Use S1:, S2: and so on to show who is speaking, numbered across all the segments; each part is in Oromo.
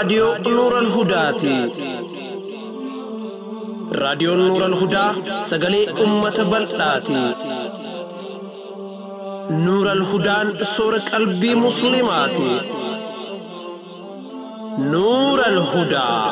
S1: raadiyoo Nuural Hudaati. Raadiyoon Nuural Hudaa sagalee uummata bal'aati. Nuural Hudaan soora qalbii Musliimaati. Nuural Hudaa.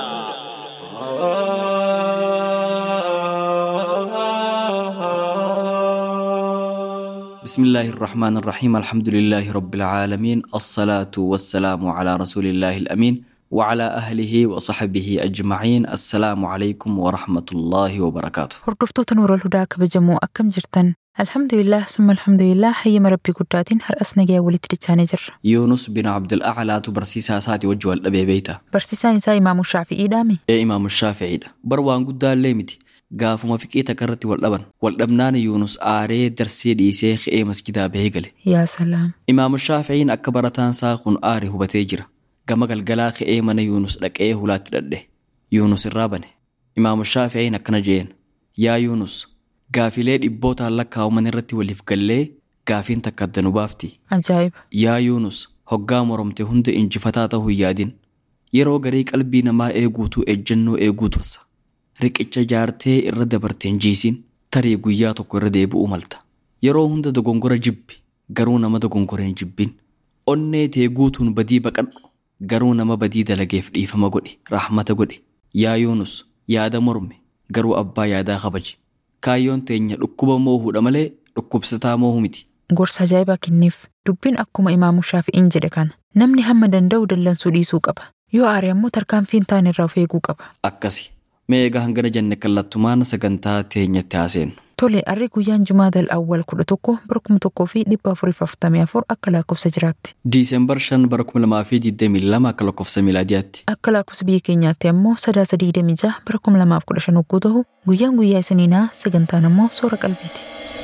S2: بسم الله الرحمن الرحيم الحمد لله رب العالمين الصلاة والسلام على رسول الله الأمين وعلى أهله وصحبه أجمعين السلام عليكم ورحمة الله وبركاته
S3: Hordoftoota Nuural Hudaa kabajamoo akkam jirtan? Alhamdulillah summa alhamdulillah hayyama rabbii guddaatiin har'as nagaya walitti dachaanee jirra.
S2: يونس بن عبد الأعلى تبرسيسا ساتي وجه الأبي بيتا
S3: Barsiisaan isaa Imaamu Shaafi'iidhaami.
S2: ee imaam shaaficiidha bar waan guddaallee miti gaafuma fiqii takkarratti wal dhaban wal dhabnaan yuunus aaree darsee dhiisee ka'ee masjidaa bahee gale
S3: Yaa salaam.
S2: imaam shaaficiin akka barataan isaa kun aare hubatee jira gama galgalaa ka'ee mana yuunus dhaqee hulaatti dhadhe yuunus irraa bane imaam shaaficiin akkana jeen yaa yuunus gaafilee dhibbootaan lakkaa'aman irratti waliif gallee gaafiin takka adda nu baafti
S3: Ajaa'iba.
S2: yaa yuunus hoggaa moromte hunda injifataa ta'uu hin yaadin yeroo garii qalbii namaa eeguutu ejjennoo eeguu tursa riqicha jaartee irra dabarteen jiisin tarii guyyaa tokko irra deebi'uu malta yeroo hunda dogongora jibbi garuu nama dogongora hin jibbin onnee tee guutuun badii baqadhu garuu nama badii dalageef dhiifama godhi rahmata godhi yaa yuunus yaada morme garuu abbaa yaadaa kabaji kaayyoon teenya dhukkuba moohuudha malee dhukkubsataa moohu miti
S3: Gorsa ajaa'ibaa kenneef dubbiin akkuma Imaamu Shaafi'iin jedhe kana. Namni hamma danda'u dallansuu dhiisuu qaba. Yoo aare ammoo tarkaanfiin ta'an irraa of eeguu qaba.
S2: akkasi mee egaa hangana jenne kallattumaan sagantaa teenyatti haaseenu
S3: Tole arri guyyaan Jumaadal awwal kudha tokko bara kuma tokkoo fi dhibba afuriif afurtamii afur akka lakkoofsa jiraatti.
S2: diisembar 5 bara 2022 akka lakkoofsa miilaadiyaatti
S3: Akka lakkoofsa biyya keenyaatti ammoo sadaasa digdamii jaha bara kuma lamaaf kudha shan hogguu ta'u guyyaan guyyaa isiniinaa sagantaan ammoo soora qalbiiti.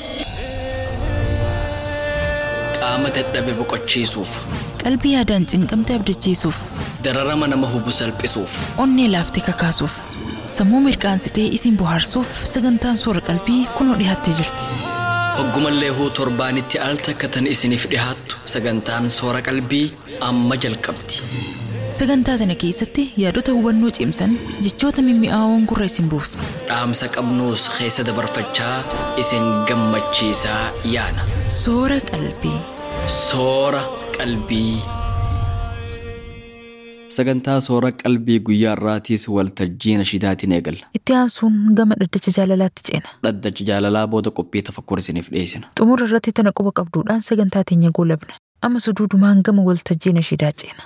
S2: qaama dadhabe boqochiisuuf
S3: Qalbii yaadaan cinqamte abdachiisuuf,
S2: dararama nama hubu salphisuuf
S3: onnee laaftee kakaasuuf, sammuu mirqaansitee isin bohaarsuuf sagantaan soora qalbii kunoo dhiyaattee jirti.
S2: hoggumallee huu torbaanitti al takkatan isiniif dhihaattu sagantaan soora qalbii amma jalqabdi
S3: Sagantaa sana keessatti yaadota hubannoo cimsan jechoota mimmi'aawoon gurra isin buufna.
S2: dhaamsa qabnuus keessa dabarfachaa isin gammachiisaa yaana
S3: Soora qalbii.
S2: soora qalbii. sagantaa soora qalbii guyyaa irraatiis waltajjii nashidaatiin eegalla
S3: Itti aansuun gama dhaddacha jaalalaatti ceena.
S2: dhaddacha jaalalaa booda qophii tafakkur isiniif dhiyeessina
S3: Xumura irratti tana quba qabduudhaan sagantaa teenya goolabna. Amma suduudumaan gama waltajjii nashidaa ceena.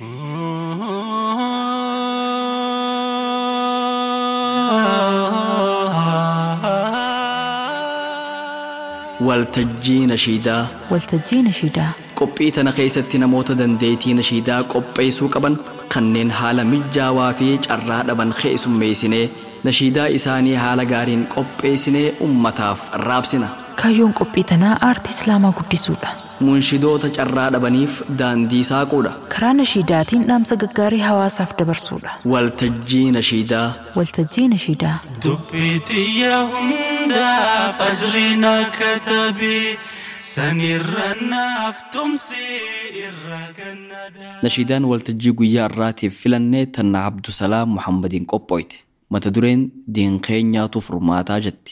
S2: waltajjii nashiidaa
S3: Waltajjii nashidaa.
S2: qophii tana keessatti namoota dandeettii nashiidaa qopheessuu qaban kanneen haala mijaawaa fi carraa dhaban keessummeessinee nashiidaa isaanii haala gaariin qopheessinee ummataaf raabsina
S3: Kaayyoon qophii tanaa aartii islaamaa guddisuudha.
S2: munshidoota carraa dhabaniif daandii saaquudha
S3: Karaa nashiidaatiin dhaamsa gaggaarii hawaasaaf dabarsuudha.
S2: waltajjii nashiidaa
S3: Waltajjii nashiidaa.
S4: dubbii xiyya hundaaf ajriin akka tabii sanirra naaf tumsi irra gannadaa.
S2: nashiidaan waltajjii guyyaa irraatiif filannee tanna abdusalaam muhammadiin qophooyte mata dureen diin keenyaatu furmaataa jetti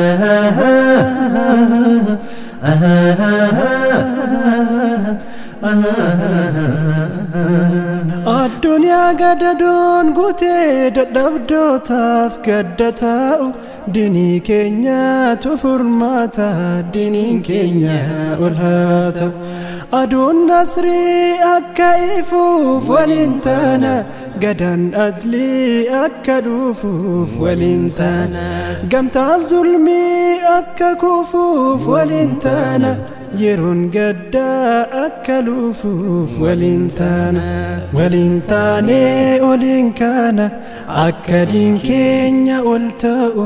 S5: addunyaa gadadoon guutee dadhabdootaaf gadda taa'u dinii keenyaatu furmaata diniin keenya ol haa ta'u aduun nasrii akka ifuuf waliin taana gadaan adlii akka dhufuuf waliin taana gamtaan zulmii akka kufuuf waliin taana yeroon gaddaa akka lufuuf waliin taana waliin taanee oliin kaana akka diin keenya ol ta'u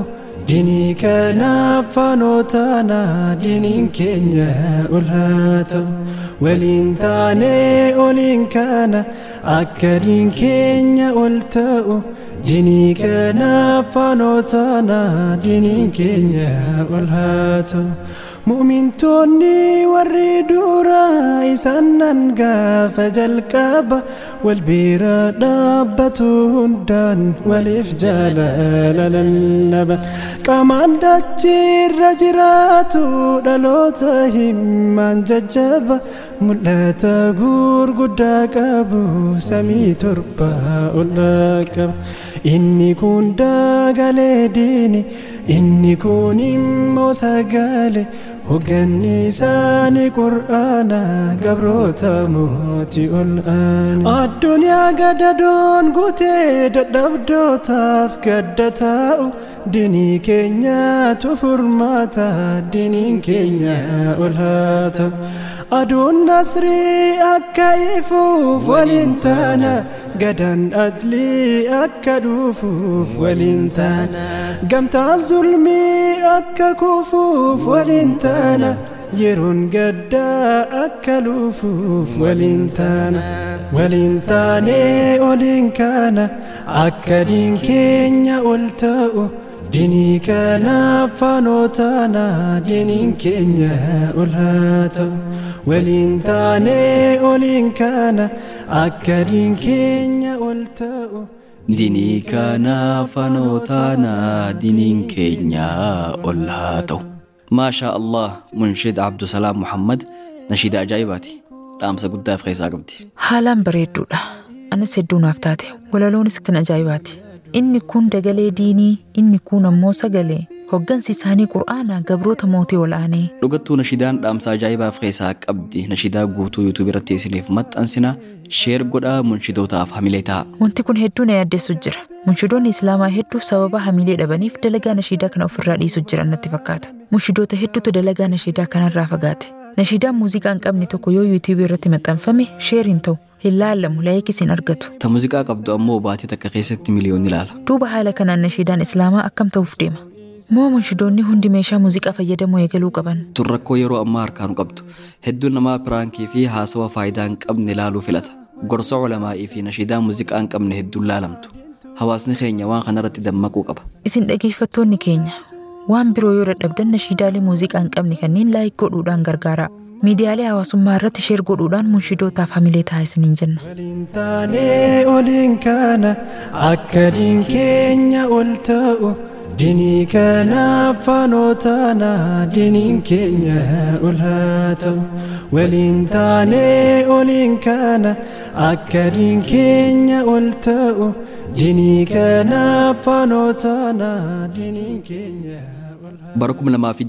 S5: dinii kanaaf faanoo taanaa diniin keenya ol haa ta'u waliin taanee oliin kana akka diin keenya ol ta'u dinii kanaaf faanoo taanaa diniin keenya ol haa ta'u mu'mintoonni warri duraa isaan nan gaafa jalqaba wal bira dhaabbatu hundaan waliif jaalala lallaban qaamaan dachiirra jiraatu dhaloota himmaan jajjaba mul'ata gurguddaa qabu samii torba ol qaba inni kun dagalee diini inni kun immoo sagalee hogganni isaanii qur'aana gabroota mootii ol aane addunyaa gadadoon guutee dadhabdootaaf gadda taa'u dinii keenyaatu furmaata diniin keenya ol haa ta'u aduun nasrii akka ifuuf waliin taana gadan adlii akka dhufuuf waliin taana gamtaan zulmii akka kufuuf waliin taana yeroon gaddaa akka lufuuf waliin taana waliin taanee oliin kana akka diin keenya ol ta'u dinii kanaaf faanoo taanaa diniin keenya ol haa ta'u waliin taanee oliin kana akka diin keenya ol ta'u
S2: dinii kanaaf faanoo taanaa diniin keenya ol haa ta'u maashaa allah munshid abdusalaam muhammad nashiida ajaa'ibaati dhaamsa guddaaf keessaa qabdi
S3: Haalaan bareedduudha. Anis hedduu naaf taate. Walaloonis kan ajaa'ibaati. Inni kun dagalee diinii, inni kun ammoo sagalee. Hoggansi isaanii qur'aana gabroota mootii ol aanee.
S2: dhugattuu nashiidaan dhaamsa ajaa'ibaaf keessaa qabdi nashiidaa guutuu yuutuub irratti isiniif maxxansina sheer godhaa munshidootaaf hamilee ta'a
S3: Wanti kun hedduu na yaaddeessu jira. Munshidoonni Islaamaa hedduu sababa hamilee dhabaniif dalagaa nashiidaa kana ofirraa dhiisu jiran natti fakkaata. Munshidoota hedduutu dalagaa nashiidaa kanarraa fagaate. Nashiidaan muuziqaa hin qabne tokko yoo yuutuubii irratti maxxanfame sheer hin ta'u. Hin laallamu laayikis hin argatu.
S2: ta muuziqaa qabdu ammoo baatii takka keessatti miliyoonni ilaala
S3: Duuba haala kanaan nashiidaan Islaamaa akkam ta'uuf deema. Moo munshidoonni hundi meeshaa muuziqaa fayyadamuu eegaluu qaban.
S2: tun rakkoo yeroo ammaa harkaanu qabdu hedduun namaa piraankii fi haasawa faayidaa hin qabne ilaaluu filata gorsa culamaa'ii fi nashiidaa muuziqaa hin qabne hedduun laalamtu hawaasni keenya waan kanarratti dammaquu qaba
S3: Isin dhageeffattoonni keenya waan biroo yoo dadhabdan nashiidaalee muuziqaa hin qabne kanneen laayik godhuudhaan gargaaraa. Miidiyaalee hawaasummaa irratti sheer godhuudhaan munshidootaaf hamilee ta'a isiniin jenna.
S5: waliin taanee oliin kana akka diin keenya ol ta'u dinii kanaaf faanoo taanaa diniin keenya ol haa ta'u waliin taanee oliin kana akka diin keenya ol ta'u dinii kanaaf faanoo taanaa diniin keenya ol haa
S2: bara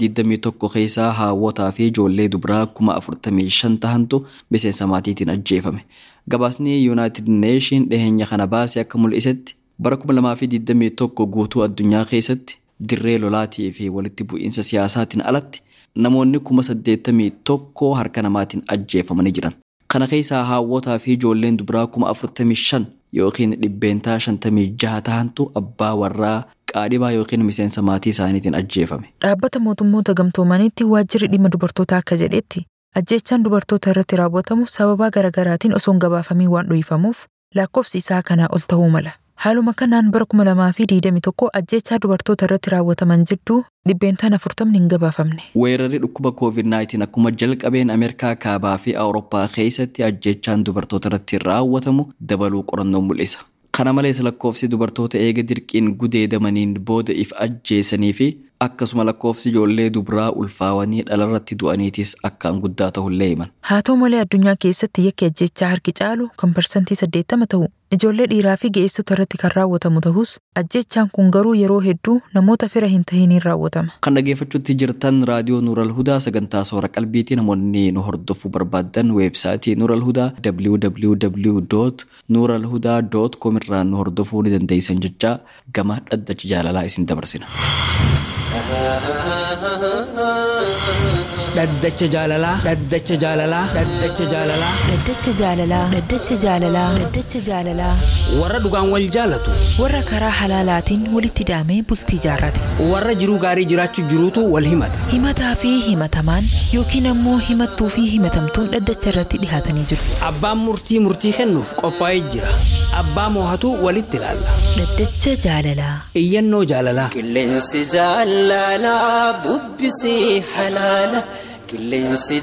S2: 2021 keessaa haawwataa fi ijoollee dubaraa 45 tahantu miseensa maatiitiin ajjeefame gabaasni yuunaayitid neeshin dhiheenya kana baase akka mul'isetti bara 2021 guutuu addunyaa keessatti dirree lolaatii fi walitti bu'iinsa siyaasaatiin alatti namoonni 81 harka namaatiin ajjeefamanii jiran kana keessaa haawwataa fi ijoolleen dubaraa 45 yookiin dhibbeentaa 56 tahantu abbaa warraa qaadhibaa yookiin miseensa maatii isaaniitiin ajjeefame
S3: Dhaabbata mootummoota gamtoomaniitti waajjirri dhimma dubartootaa akka jedhetti ajjeechaan dubartoota irratti raawwatamu sababaa garaagaraatiin osoo hin gabaafamiin waan dhuunfamuuf lakkoofsi isaa kanaa ol ta'uu mala. Haaluma kanaan bara 2021 ajjeechaa dubartoota irratti raawwataman jidduu dhibbeentaan afurtamni hin gabaafamne.
S2: weerarri dhukkuba covid-19 akkuma jalqabeen ameerikaa kaabaa fi awurooppaa keessatti ajjeechaan dubartoota irratti raawwatamu dabaluu qorannoo mul'isa kana malees lakkoofsi dubartoota eega dirqiin gudeedamaniin booda if ajjeesanii fi akkasuma lakkoofsi ijoollee dubaraa ulfaawanii dhalarratti du'aniitis akkaan guddaa ta'ullee himan
S3: Haa ta'u malee addunyaa keessatti yakki ajjeechaa harki caalu kan parsantii 80 ta'u ijoollee dhiiraa fi ga'eessota irratti kan raawwatamu ta'us ajjeechaan kun garuu yeroo hedduu namoota fira hin tahiniin raawwatama.
S2: kan dhageeffachuutti jirtan raadiyoo nuural hudaa sagantaa soora qalbiitii namoonni nu hordofuu barbaadan weebsaayitii nuural hudaa www nuural hudaa com irraa nu hordofuu ni dandeessan jechaa gama dhaddacha jaalalaa isin dabarsina
S6: dhaddacha jaalalaa dhaddacha jaalalaa dhaddacha jaalalaa
S3: Dhaddacha jaalalaa Dhaddacha jaalalaa Dhaddacha jaalalaa
S6: warra dhugaan wal jaalatu
S3: warra karaa halaalaatiin walitti hidhamee bultii jaarrate
S6: warra jiruu gaarii jiraachuu jiruutu wal himata
S3: himataa fi himatamaan yookiin ammoo himattuu fi himatamtuun dhaddacha irratti dhihaatanii jiru
S6: abbaan murtii murtii kennuuf qophaa'ee jira abbaa moohatu walitti ilaalla
S3: Dhaddacha jaalalaa
S6: iyyannoo jaalalaa
S7: Qilleensi jaalalaa bubbisii halaala. Qilleensi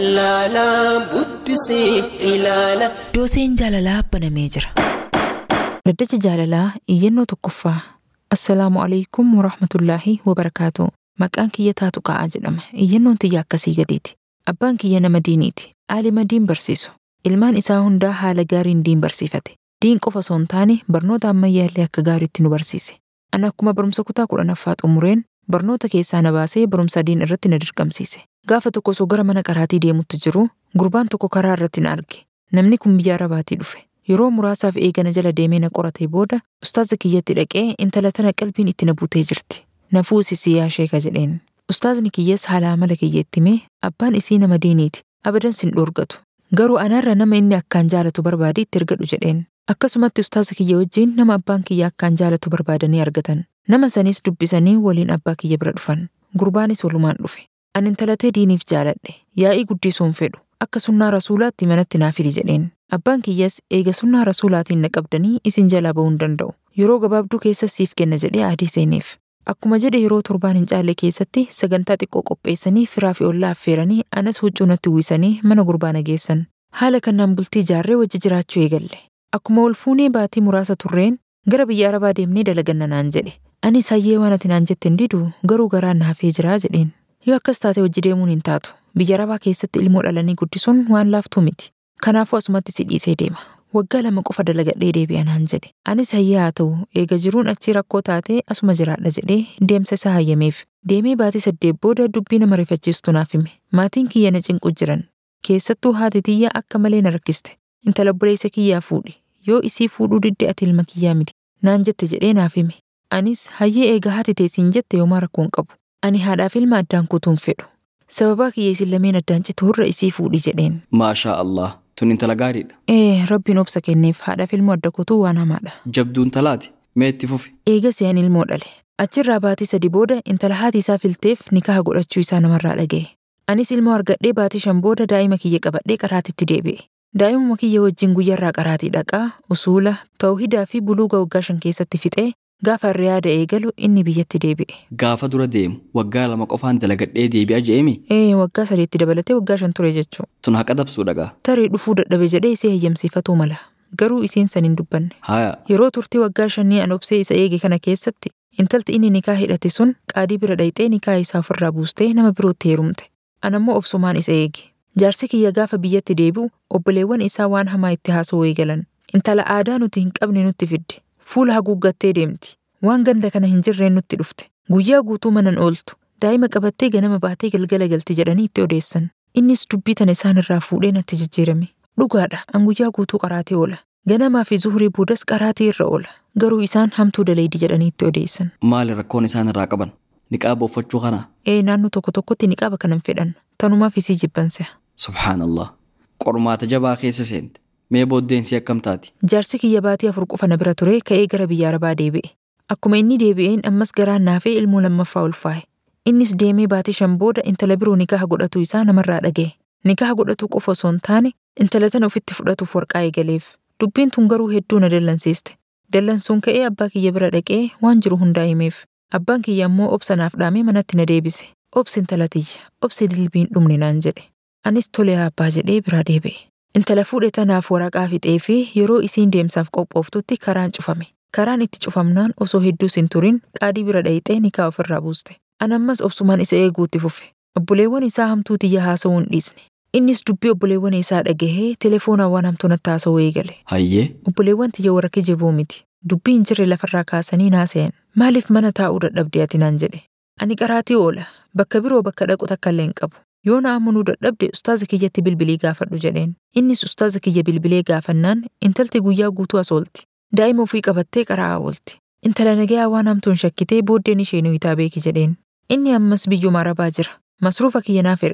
S7: jaalalaa bubbisii ilaala.
S3: dooseen jaalalaa banamee jira. Dhaddacha jaalalaa iyyannoo tokkoffaa Assalaamu alaikum warahmatullaahi wabarakaatu maqaan kiyya taatu qa'aa jedhama iyyannoon tiyya akkasii gadiiti abbaan kiyya nama diiniiti aalima diin barsiisu ilmaan isaa hundaa haala gaariin diin barsiifate diin qofa osoo hin taane barnoota ammayyaallee akka gaariitti nu barsiise ani akkuma barumsa kutaa kudhanaffaa xumureen barnoota keessaa na baasee barumsa diin irratti na dirqamsiise gaafa tokko osoo gara mana qaraatii deemutti jiru gurbaan tokko karaa irratti na arge namni kun biyya arabaatii dhufe yeroo muraasaaf eegana jala deemee na qoratee booda ustaaza kiyyatti dhaqee intala tana qalbiin itti na buutee jirti na fuusisii yaa sheeka jedheen ustaazni kiyyas haala amala kiyyeetti mee abbaan isii nama diiniiti abadan sin dhoorgatu garuu anaarra nama inni akkaan jaalatu barbaade itti ergadhu jedheen akkasumatti ustaaza kiyya wajjiin nama abbaan kiyya akkaan jaalatu barbaadanii argatan nama sanis dubbisanii waliin abbaa kiyya bira dhufan gurbaanis walumaan dhufe ani intalatee diiniif jaaladhe yaa'ii guddisuun fedhu akka sunnaa rasuulaatti manatti naa fidi jedheen abbaan kiyyas eega sunnaa rasuulaatiin na qabdanii isin jalaa ba'uu hin danda'u yeroo gabaabduu keessa siif kenna jedhee adii seeneef akkuma jedhe yeroo torbaan hin caalle keessatti sagantaa xiqqoo qopheessanii firaa fi ollaa affeeranii anas huccuu natti uwwisanii mana gurbaa na geessan haala kanaan bultii jaarree wajji jiraachuu eegalle akkuma ol fuunee baatii muraasa turreen gara biyya arabaa deemnee dalaganna naan jedhe anis hayyee waan ati naan jette hin didu garuu garaan na hafee jiraa jedheen yoo akkas taate wajji deemuun hin taatu biyya arabaa keessatti ilmoo dhalanii guddisuun waan laaftuu miti kanaafuu asumatti si dhiisee deema waggaa lama qofa dalagadhee deebi'a naan jedhe anis hayyee haa ta'u eega jiruun achii rakkoo taatee asuma jiraadha jedhee deemsa isaa hayyameef deemee baatii saddeet booda dubbii nama rifachiistu naaf hime maatiin kiyya na cinqu jiran keessattuu haati tiyya akka malee na rakkiste intala obboleessa kiyyaa fuudhi yoo isii fuudhuu didde ati ilma kiyyaa miti naan jette jedhee naaf hime anis hayyee eega haati teessiin jette yoomaa rakkoon qabu ani haadhaaf ilma addaan kutuun fedhu sababaa kiyya isin lameen addaan cituurra isii fuudhi jedheen
S2: maashaa allah tun intala gaariidha
S3: ee rabbiin obsa kenneef haadhaaf ilmoo adda kutuu waan hamaadha
S2: jabduun talaati mee itti fufi
S3: eega si'an ilmoo dhale achirraa baatii sadi booda intala haati isaa filteef nikaha godhachuu isaa namarraa dhaga'e anis ilmoo argadhee baatii shan booda daa'ima kiyya qabadhee qaraatitti deebi'e daa'imuma kiyya wajjin guyyarraa qaraatii dhaqaa usuula tawhidaa fi buluuga waggaa shan keessatti fixee gaafa riyaada eegalu inni biyyatti deebi'e
S2: gaafa dura deemu waggaa lama qofaan dalagadhee deebi'a je'emi
S3: ee waggaa sadiitti dabalatee waggaa shan ture jechuu
S2: tun haqa dabsuu dhagaa
S3: tarii dhufuu dadhabe jedhee isee hayyamsiifatuu mala garuu isiin san hin dubbanne
S2: haya
S3: yeroo turtii waggaa shanii an obsee isa eege kana keessatti intalti inni nikaa hidhate sun qaadii bira dhayxee nikaa isaa ofirraa buustee nama birootti heerumte an ammoo obsumaan isa eege jaarsi kiyya gaafa biyyatti deebi'u obboleewwan isaa waan hamaa itti haasa'uu eegalan intala aadaa nuti hin qabne nutti fidde fuula haguuggattee deemti waan ganda kana hin jirreen nutti dhufte guyyaa guutuu manan ooltu daa'ima qabattee ganama baatee galgala galti jedhanii itti odeessan innis dubbii tana isaan irraa fuudhee natti jijjiirame dhugaadha an guyyaa guutuu qaraatii oola ganamaa fi zuhurii boodas qaraatii irra oola garuu isaan hamtuu daleedi jedhanii itti odeessan
S2: maali rakkoon isaan irraa qaban niqaaba uffachuu kanaa
S3: ee naannoo tokko tokkotti niqaaba kanan fedhan tanumaaf isii jibbanse
S2: subhaanallah qormaata jabaa keessa seente mee booddeensi akkam taati
S3: jaarsi kiyya baatii afur qofa na bira ture ka'ee gara biyya arabaa deebi'e akkuma inni deebi'een ammas garaan naafee ilmoo lammaffaa ulfaa'e innis deemee baatii shan booda intala biroo nikaha godhatu isaa namarraa dhaga'e nikaha godhatu qofa osoo hin taane intala tana ofitti fudhatuuf warqaa eegaleef dubbiin tun garuu hedduu na dallansiiste dallansuun ka'ee abbaa kiyya bira dhaqee waan jiru hundaa himeef abbaan kiyya ammoo obsa naaf dhaamee manatti na deebise obsi intala tiyya obsi dilbiin dhumne naan jedhe anis tole abbaa jedhee biraa deebi'e intala fuudhe tanaaf waraqaa fixee fi yeroo isiin deemsaaf qophooftutti karaan cufame karaan itti cufamnaan osoo hedduus hin turin qaadii bira dhayixee nikaa ofirraa buuste an ammas obsumaan isa eeguutti fufe obboleewwan isaa hamtuu tiyya haasa'uu hin dhiisne innis dubbii obboleewwan isaa dhagahee telefoonaan waan hamtuu natti haasa'uu eegale
S2: hayyee
S3: obboleewwan tiyya warra kijibuu miti dubbii hin jirre lafarraa kaasanii naasa'an maaliif mana taa'uu dadhabde ati naan jedhe ani qaraatii oola bakka biroo bakka dhaqu takka illee hin qabu yoo na amanuu dadhabde ustaaza kiyyatti bilbilii gaafadhu jedheen innis ustaaza kiyya bilbilee gaafannaan intalti guyyaa guutuu as oolti daa'ima ofii qabattee qara'aa oolti intala nagayaa waan hamtuun shakkitee booddeen ishee nu hitaa beeki jedheen inni ammas biyyuma arabaa jira masruufa kiyya naaf erga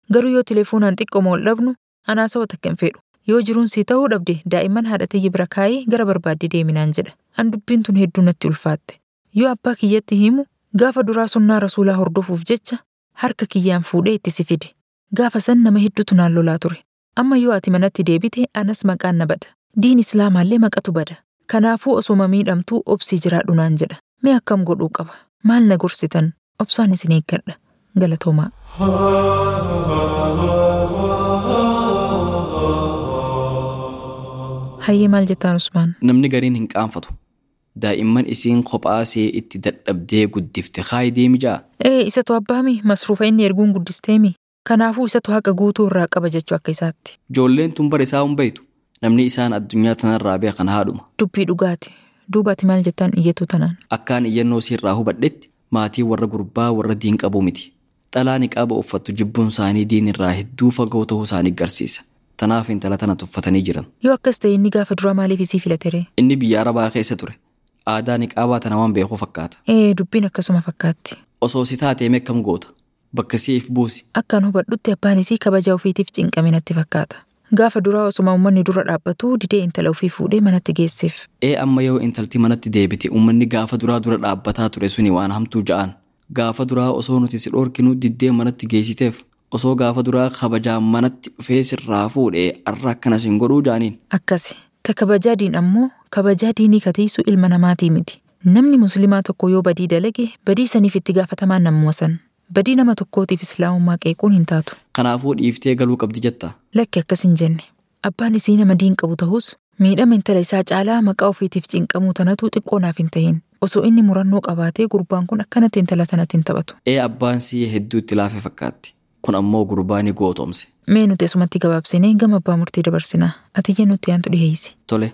S3: Garuu yoo telefoonaan xiqqooma ol dhabnu anaasa takka hin fedhu. Yoo jiruun sii ta'uu dhabde daa'imman haadha tiyyi bira kaayee gara barbaadde deeminaan jedha. An dubbiin tun hedduu natti ulfaatte. Yoo abbaa kiyyatti himu gaafa duraa sunnaa rasuulaa hordofuuf jecha harka kiyyaan fuudhee itti si fide. Gaafa san nama hedduutu naan lolaa ture. Amma yoo ati manatti deebite anas maqaan na bada. Diin islaamaallee maqatu bada. Kanaafuu osuma miidhamtuu obsii jiraadhu naan jedha. Mee akkam godhuu qaba? Maal na gorsitan? Obsaan isin eeggadha. Galatoomaa. Hayyee maal jettaan Usmaan?
S2: Namni gariin hin qaanfatu. Daa'imman isiin kophaa see itti dadhabdee guddifte kaayi deemi ja'a.
S3: Ee isatu abbaami masruufa inni erguun guddisteemi. Kanaafuu isatu haqa guutuu irraa qaba jechuu akka isaatti.
S2: Ijoolleen tun bara isaa hin beeytu. Namni isaan addunyaa tanarraa beekan haadhuma.
S3: Dubbii dhugaati. Duuba ati maal jettaan iyyatu tanaan?
S2: Akkaan iyyannoo siirraa hubadhetti maatii warra gurbaa warra diin qabuu miti. Dhalaa niqaaba uffattu jibbuun isaanii diin irraa hedduu fagoo ta'uu isaanii agarsiisa. Tanaaf intala tana tuffatanii jiran.
S3: Yoo akkas ta'e inni gaafa duraa maaliif isii filatere?
S2: Inni biyya arabaa keessa ture. Aadaa niqaabaa tana waan beekuu fakkaata.
S3: Ee dubbiin akkasuma fakkaatti.
S2: Osoo si taatee meeqam goota? Bakka siif buusi.
S3: Akkaan hubadhutti abbaan isii kabaja ofiitiif cinqame natti fakkaata. Gaafa duraa osuma uummanni dura dhaabbatu didee intala ofii fuudhee manatti geesseef.
S2: Ee amma yoo intalti manatti deebite uummanni gaafa duraa dura dhaabbataa ture suni waan hamtuu ja'an. Gaafa duraa osoo nuti si dhorkinu diddee manatti geessiteef osoo gaafa duraa kabajaan manatti dhufee sirraa fuudhee arra akkanas hin godhuu jaaniin.
S3: Akkasi. Ta kabajaa diin ammoo kabajaa diinii katiisu ilma namaatii miti. Namni musliimaa tokko yoo badii dalage badii saniif itti gaafatamaan namuma san. Badii nama tokkootiif islaamummaa qeequun hin taatu.
S2: Kanaafuu dhiiftee galuu qabdi jetta.
S3: Lakki akkas hin jenne. Abbaan isii nama diin qabu ta'us miidhama intala isaa caalaa maqaa ofiitiif cinqamuu tanatu xiqqoo naaf hin tahin. Osoo inni murannoo qabaatee gurbaan kun akkanatti intala tanatti hin taphatu.
S2: Ee abbaan sii hedduu itti laafee fakkaatti. Kun ammoo gurbaa ni gootomse.
S3: Mee nuti asumatti gabaabsinee gama abbaa murtii dabarsinaa. Ati iyyee nutti yaantu dhiheessi.
S2: Tole.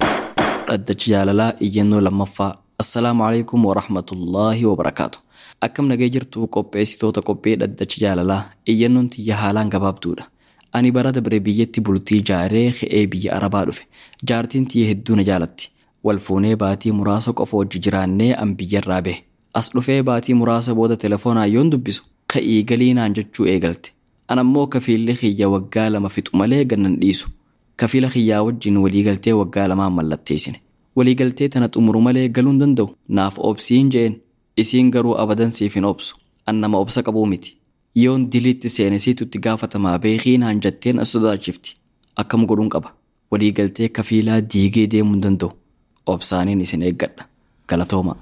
S2: Dhaddachi jaalalaa iyyannoo lammaffaa. Assalaamu alaikum wa rahmatullaahi wa barakaatu. Akkam nagee jirtu qopheessitoota qophee dhaddachi jaalalaa iyyannoon tiyya haalaan gabaabduudha. Ani bara dabre biyyatti bultii jaaree ka'ee biyya Arabaa dhufe. Jaartiin tiyya hedduu na jaalatti. Wal fuunee baatii muraasa qofa wajji jiraannee an biyyarraa bahe. As dhufee baatii muraasa booda telefoonaan yoon dubbisu ka'ii galii naan jechuu eegalte. An ammoo kafiilli kiyya waggaa lama fixu malee gannan dhiisu. Kafiila kiyyaa wajjin waliigaltee waggaa lamaan mallatteessine. Waliigaltee tana xumuru malee galuu hin danda'u. Naaf obsiin je'een. Isiin garuu abadan siif hin obsu. An nama obsa qabuu miti. Yoon diliitti seenesiitutti gaafatamaa beekii naan jetteen as sodaachifti. Akkam godhuun qaba. Waliigaltee kafiilaa diigee deemuu hin danda'u. Obsaaniin isin eeggadha. Galatooma.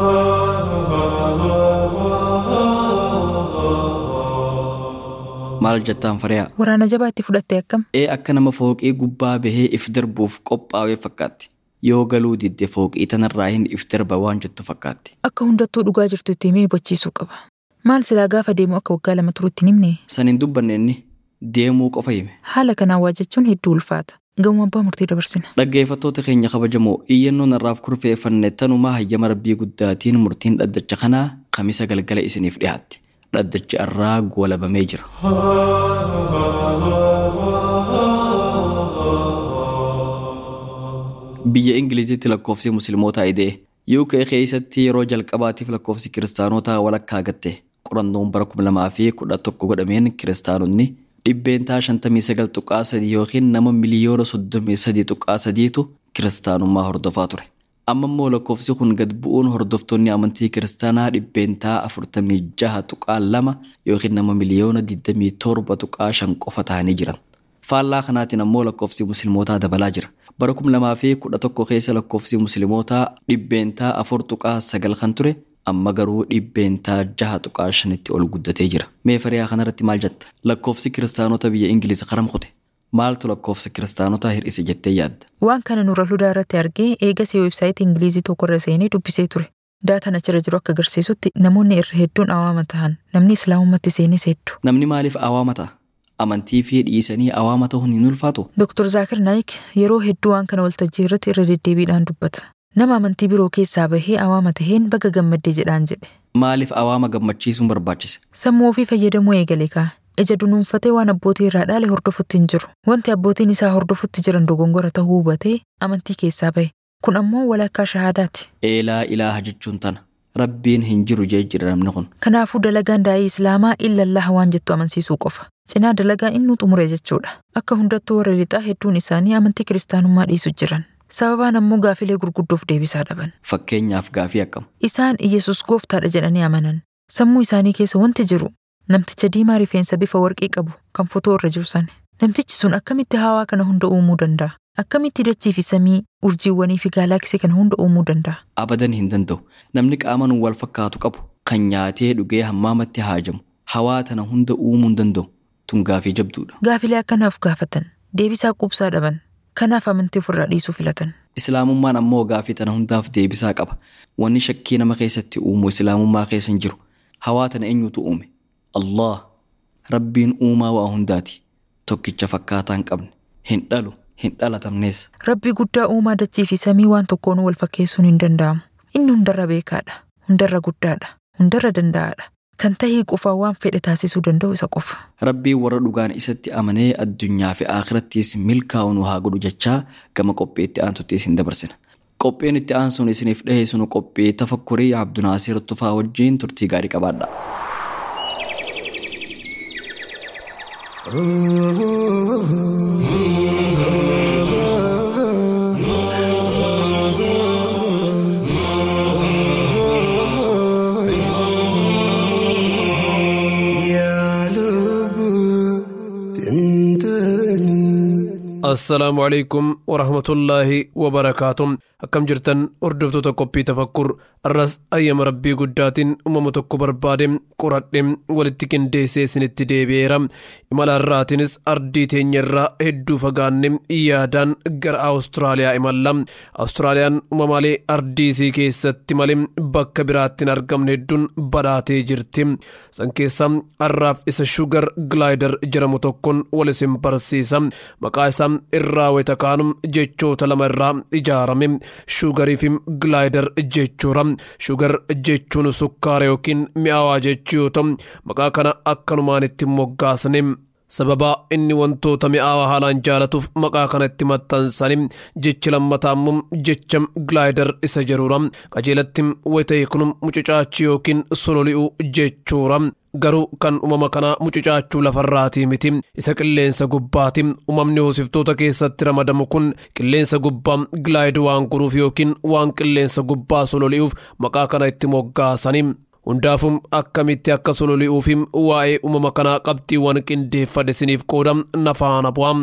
S2: Maal jettaan fariyaa?
S3: Waraana jabaa itti fudhatte akkam?
S2: Ee akka nama fooqii gubbaa bahee if darbuuf qophaa'ee fakkaatti. Yoo galuu didde fooqii tanarraa hin if darba waan jettu fakkaatti.
S3: Akka hundattuu dhugaa jirtu itti himee hubachiisuu qaba. Maal silaa gaafa deemu akka waggaa lama turutti hin himne?
S2: San hin dubbanne inni deemuu qofa hime.
S3: Haala kanaan waa jechuun hedduu ulfaata. Gamoo abbaa murtii dabarsina.
S2: Dhaggeeffattoota keenya kabajamoo iyyannoon irraaf kurfeeffanne tanumaa hayyama rabbii guddaatiin murtiin dhaddacha kanaa kamisa galgala isiniif dhiyaatti. Dhaddachi irraa goolabamee jira. Biyya Ingilizitti lakkoofsi musliimotaa idee UK keessatti yeroo jalqabaatiif lakkoofsi kiristaanotaa walakkaa gatte qorannoon bara kuma lamaa fi kudha tokko godhameen kiristaanonni dhibbeentaa shantamii sagal tuqaa sadii yookiin nama miliyoona soddomii sadii tuqaa sadiitu kiristaanummaa hordofaa ture. Amma immoo lakkoofsi kun gad bu'uun hordoftoonni amantii kiristaanaa dhibbeentaa afurtamii jaha tuqaa lama yookiin nama miliyoona digdamii torba tuqaa shan qofa ta'anii jiran. Faallaa kanaatiin ammoo lakkoofsi musliimotaa dabalaa jira. Bara kuma lamaa fi kudha tokko keessa lakkoofsi musliimotaa dhibbeentaa afur tuqaa sagal kan ture amma garuu dhibbeentaa jaha tuqaa shanitti ol guddatee jira. Mee fariyaa kanarratti maal jetta? Lakkoofsi kiristaanota biyya Ingiliz karam kute? Maaltu lakkoofsa kiristaanotaa hir'ise jettee yaadda?
S3: Waan kana nurra ludaa irratti argee eegasii weebsaayitii Ingilizii tokkorra seenee dubbisee ture. Daataan achirra jiru akka agarsiisutti namoonni irra hedduun awaama ta'an namni islaamummaatti seenes hedduu.
S2: Namni maaliif awaama ta'a? Amantii fi dhiisanii awaama ta'uun hin ulfaatu?
S3: Dr. Zaakir Naayik yeroo hedduu waan kana waltajjii irratti irra deddeebiidhaan dubbata. Nama amantii biroo keessaa bahee awaama taheen baga gammaddee jedhaan jedhe.
S2: Maaliif awaama gammachiisuun barbaachise?
S3: Sammuu ofii fayyadamuu eegale kaa. Ija dunuunfatee waan abbootii irraa dhaale hordofutti hin jiru. Wanti abbootiin isaa hordofutti jiran dogongora ta'uu hubatee amantii keessaa bahe. Kun ammoo walakkaa shahaadaati.
S2: Eelaa ilaaha jechuun tana. Rabbiin hin jiru jee jira namni kun.
S3: Kanaafuu dalagaan daa'ii Islaamaa illallah waan jettu amansiisuu qofa. cinaa dalagaa innuu xumure jechuudha. Akka hundattuu warra lixaa hedduun isaanii amantii kiristaanummaa dhiisu jiran. Sababaan ammoo gaafilee gurguddoof deebisaa dhaban.
S2: Fakkeenyaaf gaafii akkam.
S3: Isaan Iyesus gooftaadha jedhanii amanan. Sammuu isaanii keessa wanti jiru namticha diimaa rifeensa bifa warqii qabu kan fotoo irra jiru sani. Namtichi sun akkamitti hawaa kana hunda uumuu danda'a? Akkamitti dachii fi samii, urjiiwwanii fi gaalaksii kana hunda uumuu danda'a?
S2: Abadan hin danda'u. Namni qaaman wal fakkaatu qabu kan nyaatee dhugee hammaamatti haajamu. Hawaa tana hunda uumuu hin danda'u. Tun gaafii jabduudha.
S3: Gaafilee akkanaaf gaafatan. Deebisaa quubsaa dhaban. Kanaaf amantii ofirraa dhiisuu filatan.
S2: Islaamummaan ammoo gaafii tana hundaaf deebisaa qaba. Wanni shakkii nama keessatti uumu islaamummaa keessa hin jiru. Hawaa tana eenyutu uume? Allah. Rabbiin uumaa waa hundaati. Tokkicha fakkaataa hin qabne. Hin dhalu. Hin dhalatamnees.
S3: Rabbi guddaa uumaa dachii fi samii waan tokkoon wal fakkeessuun hin danda'amu. Inni hundarra beekaadha. Hundarra guddaadha. Hundarra danda'aadha. Kan tahii qofaa waan fedhe taasisuu danda'u isa qofa.
S2: Rabbiin warra dhugaan isatti amanee addunyaa fi akhirattis milkaa'uun haa godhu jechaa gama qophii itti aantutti isin dabarsina. Qophiin itti aansuun isiniif dhiheessinu qophii tafakkurii Abdunaasir Tufaa wajjin turtii gaarii qabaadha.
S8: assalaamu calaykum warahmatullaahi wabarakaatu akkam jirtan hordoftoota qophii tafakkur arras ayyama rabbii guddaatiin uumama tokko barbaade qoradhe walitti qindeessee isinitti deebi'eera imala irraatiinis ardii teenya irraa hedduu fagaanne yaadaan gara awustiraaliyaa imalla awustiraaliyaan uumamaalee ardii isii keessatti malee bakka biraatti hin argamne hedduun badhaatee jirti san keessaa har'aaf isa shugar gilaayidar jedhamu tokkoon wal isin barsiisa maqaa isaa irraa wayita kaanu jechoota lama irraa ijaarame shugarii fi gilaayidar jechuudha shugar jechuun sukkaara yookiin mi'aawaa jechuu yoo ta'u maqaa kana akkanumaan itti moggaasne sababa inni wantoota mi'aawaa haalaan jaalatuuf maqaa kana itti maxxansanii jechi lammataa immoo jecha gilaayidar isa jedhuudha qajeelatti wayita kun mucucaachii yookiin sololi'uu jechuudha garuu kan uumama kanaa mucucaachuu lafarraatii miti isa qilleensa gubbaati uumamni hoosiftoota keessatti ramadamu kun qilleensa gubbaa gilaayid waan guruuf yookiin waan qilleensa gubbaa sololi'uuf maqaa kana itti moggaasanii hundaafum akkamitti akka sololi'uufi waa'ee uumama kanaa qabxiiwwan qindeeffadhe isiniif qooda nafaana bu'aa.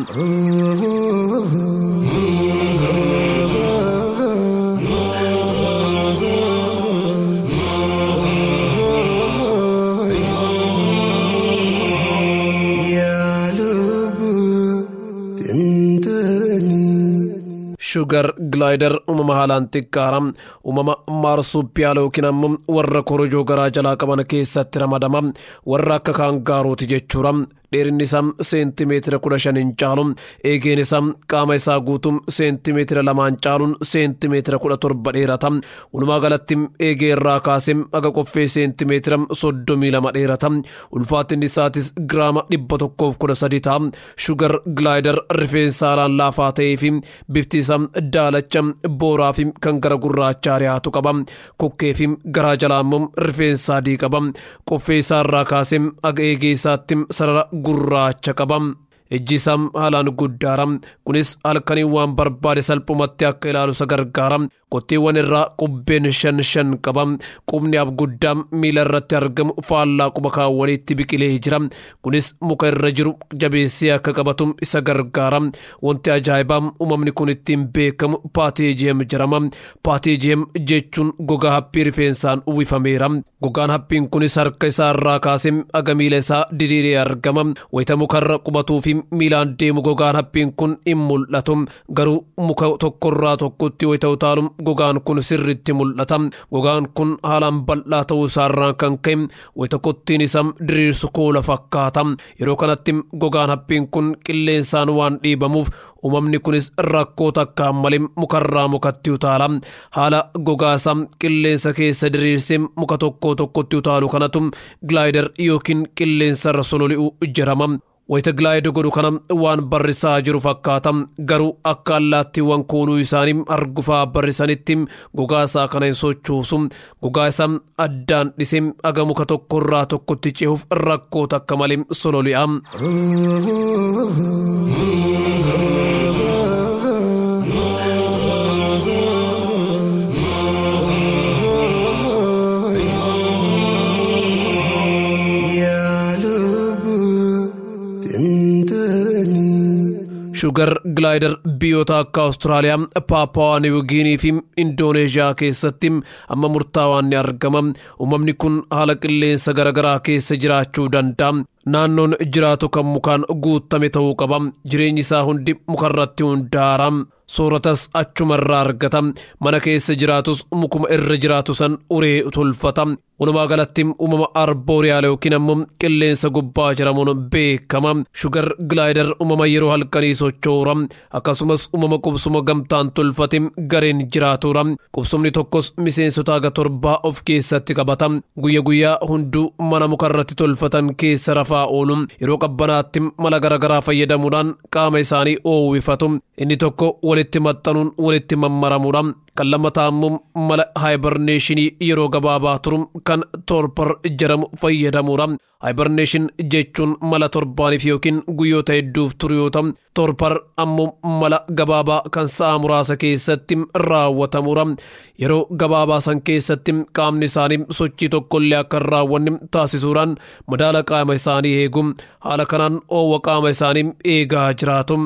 S8: shugar gilaayidar uumama haalaan xiqqaara uumama maarsuupiyaala yookiin ammoo warra korojoo garaa jalaa qaban keessatti ramadama warra akka kaangaarooti jechuudha dheerinni isaa seentimeetira kudha shan hin caalu eegeen isaa qaama isaa guutuu seentimeetira lamaan caaluun seentimeetira kudha torba dheerata walumaa galatti eegee irraa kaasee aga qoffee seentimeetira soddomii lama dheerata ulfaatinni isaatis giraama dhibba tokkoof kudha sadi ta'a shugar gilaayidar rifeensa haalaan laafaa ta'ee fi bifti isaa daalacha booraa fi kan gara gurraachaa dhiyaatu qaba kokkee fi garaa jalaa immoo rifeensa adii qaba qoffee isaa irraa kaasee aga eegee isaatti sarara gurraacha qaba ijji isaa haalaan guddaara kunis halkanii waan barbaade salphumatti akka ilaalu isa gargaara qotteewwan irraa qubbeen shan shan qaba qubni abguddaa miila irratti argamu faallaa quba kaawwaniitti biqilee jira kunis muka irra jiru jabeessee akka qabatu isa gargaara wanti ajaa'ibaa uumamni kun ittiin beekamu paateejiyeem jedhama paateejiyeem jechuun gogaa haphii rifeensaan uwwifameera gogaan haphiin kunis harka isaa irraa kaasee aga miila isaa diriiree argama wayita mukarra qubatuu fi miilaan deemu gogaan haphiin kun hin mul'atu garuu muka tokkorraa tokkotti wayita utaalu gogaan kun sirritti mul'ata gogaan kun haalaan bal'aa ta'uu isaarraa kan ka'e wayita kottiin isaa diriirsu koola fakkaata yeroo kanatti gogaan haphiin kun qilleensaan waan dhiibamuuf uumamni kunis rakkoo takkaan malee mukarraa mukatti utaala haala gogaa isaa qilleensa keessa diriirsee muka tokko tokkotti utaalu kanatu gilaayidar yookiin qilleensarra sololi'u jedhama wayita gilaayid godhu kana waan barrisaa jiru fakkaata garuu akka allaattiiwwan koonuu isaanii argufaa barrisanitti gogaa isaa kana hin sochoosu gogaa isaa addaan dhisee aga muka tokkorraa tokkotti cehuuf rakkoo takka malee sololi'a. shugar gilaayidar biyyoota akka awustiraaliyaa paapaawaa niwugiinii fi indooneeshiyaa keessatti amma murtaawaan ni argama uumamni kun haala qilleensa garaagaraa keessa jiraachuu danda'a naannoon jiraatu kan mukaan guutame ta'uu qaba jireenyi isaa hundi mukarratti hundaa'a sooratas achumarraa argata mana keessa jiraatus mukuma irra jiraatu san uree tolfata walumaa galatti uumama arbooriyaal yookiin ammoo qilleensa gubbaa jedhamuun beekama shugar gilaayidar uumama yeroo halkanii sochoora akkasumas uumama qubsuma gamtaan tolfate gareen jiraatudha qubsumni tokkos miseensota aga torbaa of keessatti qabata guyya guyyaa hunduu mana mukarratti tolfatan keessa rafaa oolu yeroo qabbanaatti mala garaagaraa fayyadamuudhaan qaama isaanii oowwifatu inni tokko walitti maxxanuun walitti mammaramuudha kan lammataa immoo mala haayibarneeshinii yeroo gabaabaa turu kan torpar jedhamu fayyadamuudha. haayibarneeshin jechuun mala torbaaniif yookiin guyyoota hedduuf turu yoo ta'u torpar ammoo mala gabaabaa kan sa'a muraasa keessatti raawwatamuudha. yeroo gabaabaa san keessatti qaamni isaanii sochii tokkollee akka hin raawwanne taasisuudhaan madaala qaama isaanii eegu haala kanaan oowwa qaama isaanii eegaa jiraatu.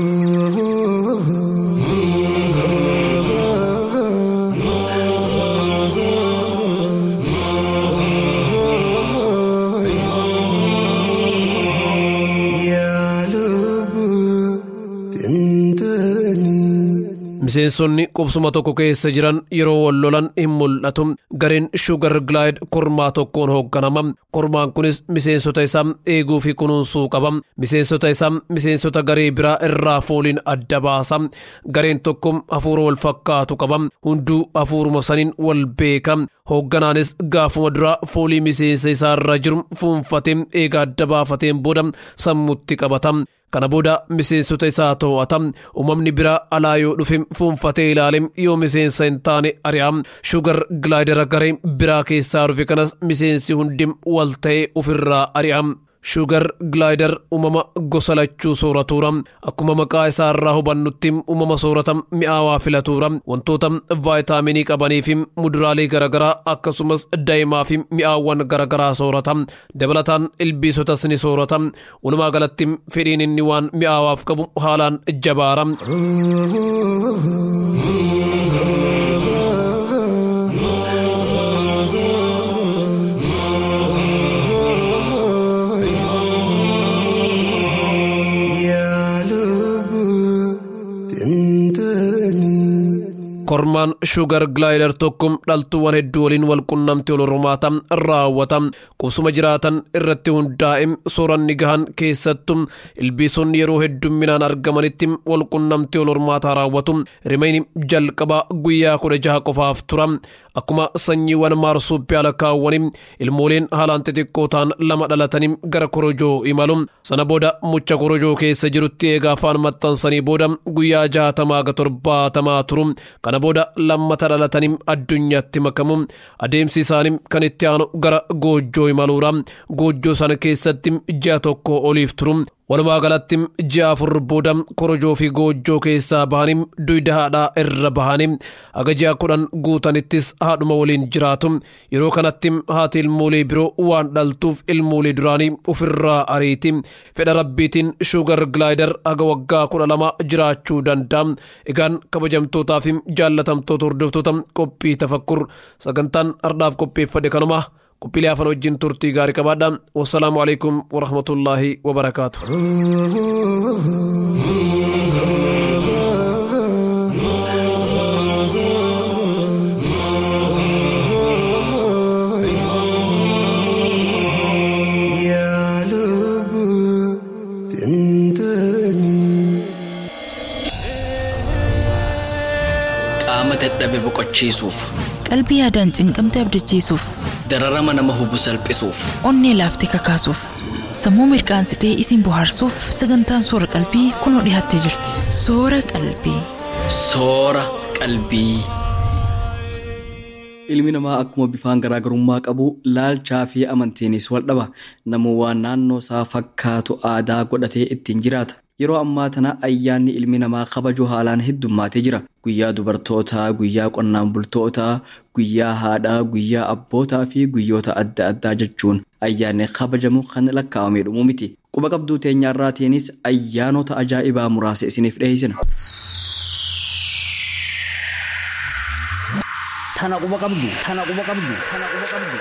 S8: miseensonni qubsuma tokko keessa jiran yeroo wal lolan hin mul'atu gareen shugar gilaayid kormaa tokkoon hoogganama kormaan kunis miseensota isaa eeguu fi kunuunsuu qaba miseensota isaa miseensota garee biraa irraa fooliin adda baasa gareen tokko hafuura wal fakkaatu qaba hunduu hafuuruma saniin wal beeka hoogganaanis gaafuma duraa foolii miseensa isaa irra jiru fuunfatee eega adda baafateen booda sammutti qabata kana booda miseensota isaa to'ata uumamni biraa alaa yoo dhufe fuunfatee ilaale yoo miseensa hin taane ari'a shugar gilaayidara garee biraa keessaa dhufe kanas miseensi hundi wal ta'ee ofirraa ari'a. shugar gilaayidar uumama gosa lachuu sooratuura akkuma maqaa isaa irraa hubannutti uumama soorata mi'aawaa filatuura wantoota vaayitaaminii qabanii fi muduraalee garaagaraa akkasumas daa'imaa fi mi'aawwan garaagaraa soorata dabalataan ilbiisotas ni soorata walumaa galatti fedhiin inni waan mi'aawaaf qabu haalaan jabaara. kormaan shugar gilaayidar tokko dhaltuuwwan hedduu waliin wal qunnamtii wal hormaata raawwata qubsuma jiraatan irratti hundaa'e sooranni gahan keessattu ilbiisonni yeroo heddumminaan argamanitti wal qunnamtii wal hormaataa raawwatu rimayni jalqabaa guyyaa kudha jaha qofaaf tura akkuma sanyiiwwan maarsuupiyaala kaawwanii ilmooleen haalaan xixiqqoo ta'an lama dhalatanii gara korojoo imalu sana booda mucha korojoo keessa jirutti eegaa afaan maxxansanii booda guyyaa jaatamaa ga torbaatamaa turu kana booda lammata dhalatanii addunyaatti makamu adeemsi isaanii kan itti aanu gara goojjoo imaluudha goojjoo sana keessatti ji'a tokko oliif turu walumaa galatti ji'a afur booda korojoo fi goojjoo keessaa bahanii duyda haadhaa irra bahanii aga ji'a kudhan guutanittis haadhuma waliin jiraatu yeroo kanatti haati ilmoolee biroo waan dhaltuuf ilmoolee duraanii ofirraa ariiti fedha rabbiitiin shugar gilaayidar aga waggaa kudha lama jiraachuu danda'a egaan kabajamtootaa fi jaallatamtoota hordoftoota qophii tafakkur sagantaan ardhaaf qopheeffade kanuma qophiilee afaan wajjin turtii gaarii qabaadha wassalaamu alaikum warahmatullaahi wabarakaatu
S6: qaama dadhabe boqochiisuuf
S3: qalbii yaadaan cinqamte abdachiisuuf
S6: dararama nama hubu salphisuuf
S3: onnee laaftee kakaasuuf sammuu mirqaansitee isin bohaarsuuf sagantaan soora qalbii kunoo dhiyaattee jirti soora qalbii.
S2: Soora qalbii. Ilmi namaa akkuma bifaan garaagarummaa qabu laalchaa fi amantiinis wal dhaba. Namuu waan naannoo isaa fakkaatu aadaa godhatee ittiin jiraata. Yeroo ammaa tana ayyaanni ilmi namaa kabaju haalaan heddummaatee jira. Guyyaa dubartootaa, guyyaa qonnaan bultootaa, guyyaa haadhaa, guyyaa abbootaa fi guyyoota adda addaa jechuun ayyaanni kabajamu kan lakkaa'amee dhumu miti. Quba qabduu teenyaarraatiinis ayyaanota ajaa'ibaa muraasa isiniif dhiyeessina.
S6: Tana quba qabdu. Tana quba qabdu. Tana quba qabdu.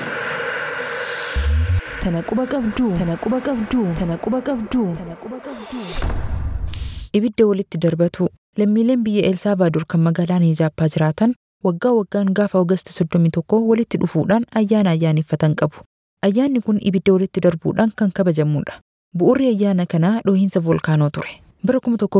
S3: Tana quba qabduu. Tana quba qabduu. Tana quba qabduu. Tana quba qabduu. Ibidda walitti darbatu lammiileen biyya Elsaabaador kan magaalaa Nijaappaa jiraatan waggaa waggaan gaafa Oogasti 31 walitti dhufuudhaan ayyaana ayyaaneffatan qabu. Ayyaanni kun ibidda walitti darbuudhaan kan kabajamudha. Bu'uurri ayyaana kanaa dhoohinsa voolkaanoo ture. Bara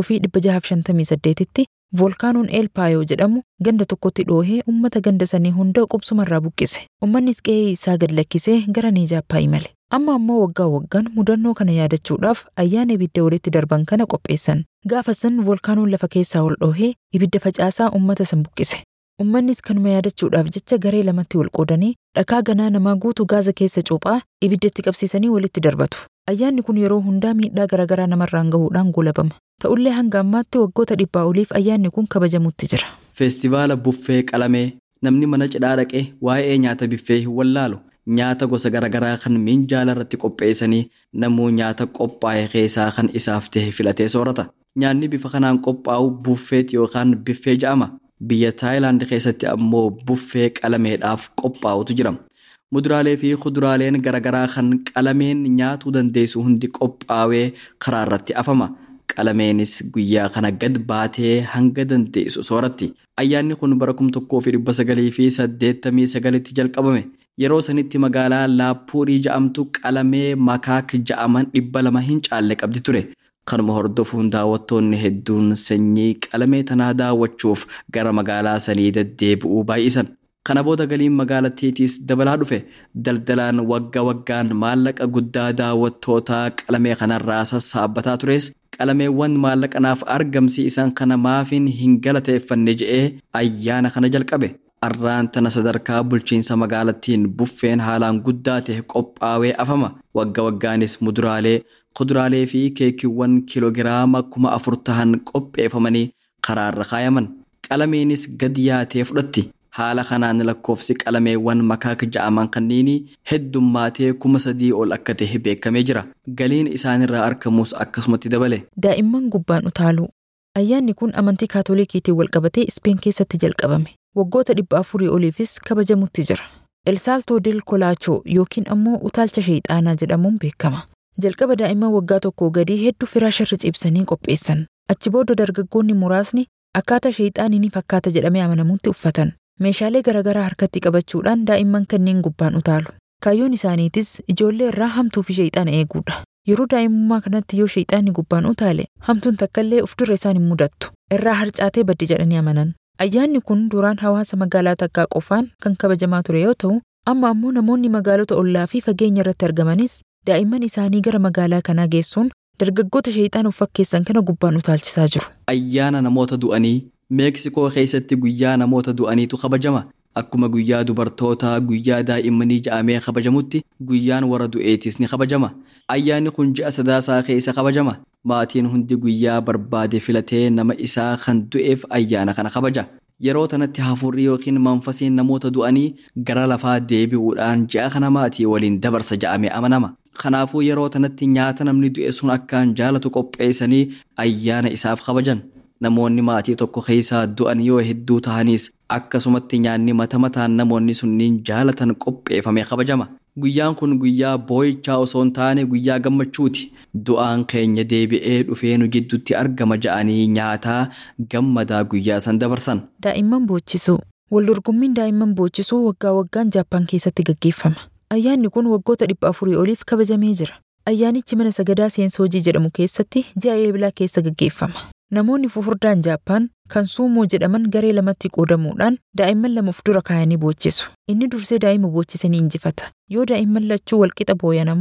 S3: 1658tti voolkaanoon eelpaayoo jedhamu ganda tokkotti dhoohee uummata ganda sanii hunda qubsumarraa buqqise. Uummannis qe'ee isaa gad lakkisee gara Nijaappaa imale. Amma ammoo waggaa waggaan mudannoo kana yaadachuudhaaf ayyaana ibidda walitti darban kana qopheessan. Gaafa san voolkaanoon lafa keessaa ol dhoohee ibidda facaasaa uummata san buqqise. Uummannis kanuma yaadachuudhaaf jecha garee lamatti wal qoodanii dhakaa ganaa namaa guutuu gaaza keessa cuuphaa ibiddatti qabsiisanii walitti darbatu. Ayyaanni kun yeroo hundaa miidhaa garaagaraa namarraan gahuudhaan goolabama. Ta'ullee hanga ammaatti waggoota dhibbaa oliif ayyaanni kun kabajamutti jira.
S2: Feestivaala buffee qalamee namni mana cidhaa dhaqee waa'ee nyaata biffee hin wallaalu. Nyaata gosa garaagaraa kan minjaala irratti qopheessanii namuu nyaata qophaa'e keessaa kan isaaf ta'e filatee soorata. Nyaanni bifa kanaan qophaa'u buffeet yookaan biffee jedhama. Biyya Taayilaand keessatti ammoo buffee qalameedhaaf qophaa'utu jira. Muduraalee fi kuduraaleen garaagaraa kan qalameen nyaatuu dandeessu hundi qophaa'ee karaa irratti afama. Qalameenis guyyaa kana gad baatee hanga dandeessu sooratti. Ayyaanni kun bara kum tokkoo fi dhibba sagalii fi saddeettamii sagalitti jalqabame. Yeroo sanitti magaalaa Laappuurii ja'amtu qalamee makaak ja'aman dhibba lama hin caalle qabdi ture. Kanuma hordofuun daawwattoonni hedduun sanyii qalamee tanaa daawwachuuf gara magaalaa sanii deddeebi'uu baay'isan. Kana booda galiin magaalattiitiis dabalaa dhufe daldalaan wagga waggaan maallaqa guddaa daawwattootaa qalamee kanarraa sassaabbataa tures qalameewwan maallaqanaaf argamsiisan kana maafin hin galateeffanne je'ee ayyaana kana jalqabe. Arraan tana sadarkaa bulchiinsa magaalattiin buffeen haalaan guddaa ta'e qophaa'ee afama. Wagga waggaanis muduraalee, kuduraalee fi keekiiwwan kiloogiraama kuma afur tahan qopheeffamanii karaarra kaayaman. Qalameenis gad yaatee fudhatti. Haala kanaan lakkoofsi qalameewwan makaak ja'aman kanneen heddummaatee kuma sadii ol akka ta'e beekamee jira. Galiin isaanirraa argamus akkasumatti dabale.
S3: Daa'imman gubbaan utaaluu. Ayyaanni kun amantii kaatolikiitiin walqabatee Ispeen keessatti jalqabame. Waggoota dhibba afurii oliifis kabajamutti jira. Elsaaltoo del Kolaachoo yookiin ammoo utaalcha sheexaanaa jedhamuun beekama. Jalqaba daa'imman waggaa tokkoo gadii hedduu firaasharri ciibsanii qopheessan. Achi booda dargaggoonni muraasni akkaataa sheexaanii ni fakkaata jedhamee amanamutti uffatan. Meeshaalee garaagaraa harkatti qabachuudhaan daa'imman kanneen gubbaan utaalu. Kaayyoon isaaniitis ijoollee irraa hamtuu fi sheexaana eeguudha. Yeroo daa'imummaa kanatti yoo sheexaanni gubbaan utaale hamtuun takkaallee of dura isaan hin mudattu. Irraa harcaatee baddi jedhanii amanan. Ayyaanni kun duraan hawaasa magaalaa takkaa qofaan kan kabajamaa ture yoo ta'u, amma ammoo namoonni magaalota ollaa fi fageenya irratti argamanis daa'imman isaanii gara magaalaa kanaa geessuun dargaggoota sheexaan of fakkeessan kana gubbaan utaalchisaa jiru.
S2: Ayyaana namoota du'anii Meeksikoo keessatti guyyaa namoota du'aniitu kabajama. Akkuma guyyaa dubartootaa guyyaa daa'immanii ja'amee kabajamutti guyyaan warra du'eetis ni kabajama. Ayyaanni kun ji'a sadaasaa keessa kabajama. Maatiin hundi guyyaa barbaade filatee nama isaa kan du'eef ayyaana kana kabaja. Yeroo tanatti hafuurri yookiin manfasiin namoota du'anii gara lafaa deebi'uudhaan ji'a kana maatii waliin dabarsa ja'amee amanama. Kanaafuu yeroo tanatti nyaata namni du'e sun akkaan jaalatu qopheessanii ayyaana isaaf kabajan. Namoonni maatii tokko keessaa du'an yoo hedduu ta'anis akkasumatti nyaanni mata mataan namoonni sunniin jaalatan qopheeffamee kabajama. Guyyaan kun guyyaa boo'ichaa osoo hin taane guyyaa gammachuuti. Du'aan keenya deebi'ee dhufee nu gidduutti argama ja'anii nyaataa gammadaa guyyaa san dabarsan.
S3: Daa'imman boochisuu. Waldorgommiin daa'imman boochisuu waggaa waggaan Jaappaan keessatti gaggeeffama. Ayyaanni kun waggoota dhibba afurii oliif kabajamee jira. Ayyaanichi mana sagadaa Seensoojii jedhamu keessatti ji'a eebilaa keessa gaggeeffama. Namoonni fufurdaan Jaappaan kan suumoo jedhaman garee lamatti qoodamuudhaan daa'imman lama of dura kaayanii boochisu. Inni dursee daa'ima boochisanii injifata. Yoo daa'imman lachuu walqixa booyan ammoo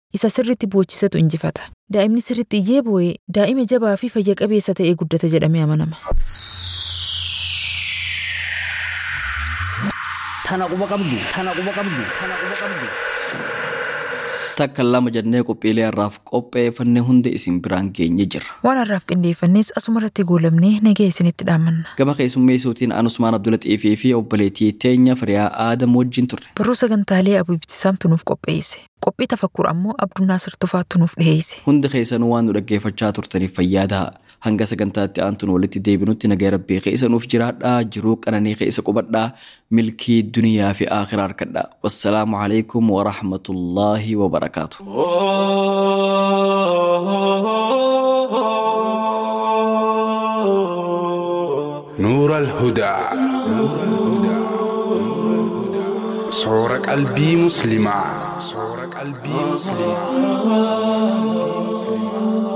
S3: isa sirritti boochisetu injifata. Daa'imni sirritti iyyee boo'ee daa'ima jabaa fi fayya qabeessa ta'ee guddata jedhamee amanama.
S6: Tana quba qabdu, tana quba qabdu, tana quba qabdu.
S2: Takka lama jennee qophiilee har'aaf qopheeffannee hundi isin biraan geenye jirra.
S3: Waan har'aaf qindeeffannes asumarratti goolabnee nagee isinitti dhaammanna.
S2: Gama keessummeessuutiin Anusmaan Abdulaxiifii fi obboleettii teenya Firiyaa Aadam wajjin turre.
S3: Barruu sagantaalee Abuu Ibtisaamtu nuuf qopheesse. Qophii tafakkur ammoo Abduu Naasir Tufaattu nuuf dhiheesse.
S2: Hundi keessanuu waan nu dhaggeeffachaa turtaniif fayyaa ta'a. Hanga sagantaatti aantuun walitti deebinutti nagaa rabbii keessa nuuf jiraadhaa jiruu qananii keessa qubadhaa milkii duniyaa fi akhiraa harkadhaa. Wassalaamu alaikum wa rahmatullaahi wa barakaatu.
S9: نور الهدى صور قلبي مسلما صور قلبي مسلما